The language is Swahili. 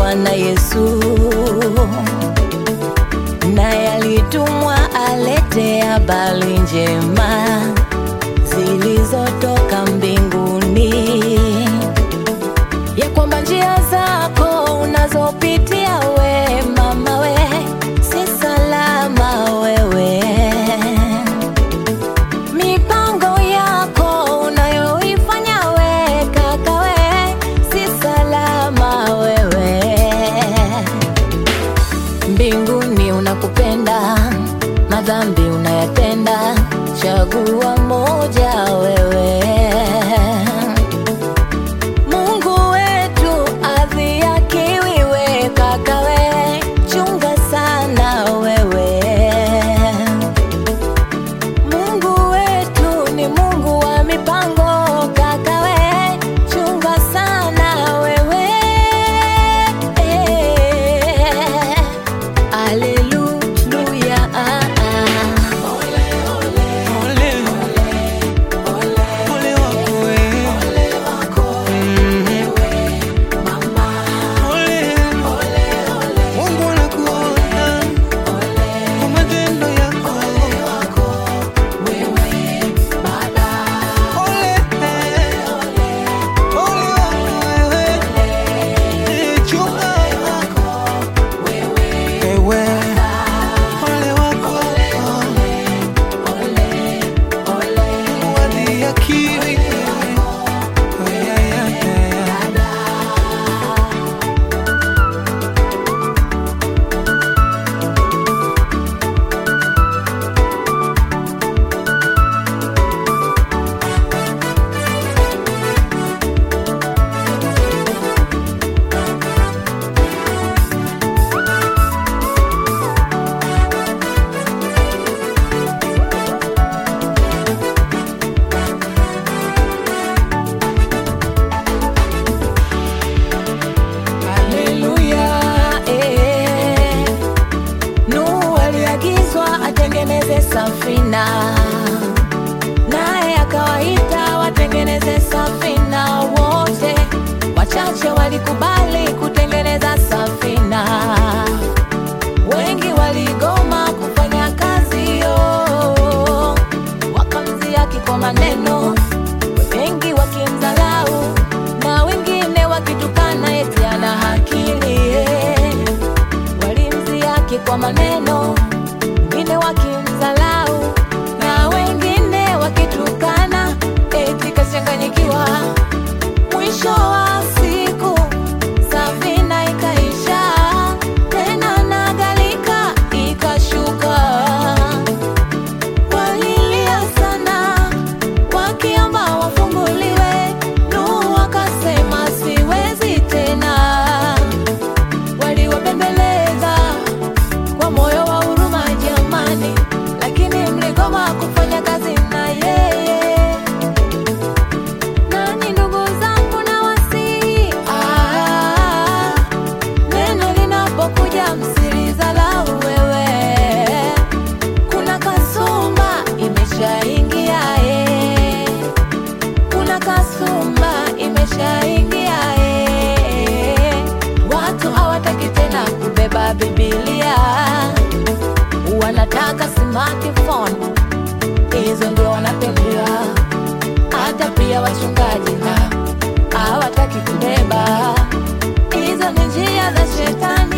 Bwana Yesu, naye alitumwa alete habari njema zilizotoka mbinguni, ya kwamba njia zako unazopitia we mama we si salama wewe mipango yako unayoifanya we kaka we si salama wewe mbinguni unakupenda madhambi unayatenda chagua moja wewe mungu wetu adhiakiwi we kaka we chunga sana wewe Mungu wetu ni Mungu wa mipango, kaka we, chunga sana wewe. Haleluya. Ole, ole wako wewe. Mhm. Ole, Mungu anakuona kwa matendo yako. Ole, ole wako wewe. Eh, chunga. Wewe. Ole wako. Wadhihakiwi. Ya, ya, ya, ya. Haleluya. eh. Nuhu aliagizwa atengeneze safina, naye akawaita watengeneze safina wote. Wachache walikubali kutengeneza safina, wengi waligoma kufanya kazi hiyo, wakamziaki kwa maneno, wengi wakimdharau na wengine wakitukana eti ana akili eh. Walimziaki kwa maneno, wengine wakimdharau na wengine wakitukana eti kachanganyikiwa. Mwisho wa siku safina ikaisha, tena na gharika ikashuka. Walilia sana wakiomba wafunguliwe. Nuhu akasema siwezi tena. Waliwabembeleza kwa moyo wa huruma, jamani, lakini mligoma kufanya kazi na yeye. Nanyi ndugu zangu na wasihi, ah, neno linapokuja msilidharau wewe kuna kasumba imeshaingia eh. kuna kasumba imeshaingia eh. watu hawataki tena kubeba bibilia wanataka smartphone hizo ndio wanapendea hata pia wachungaji na hawataki kubeba hizo ni njia za shetani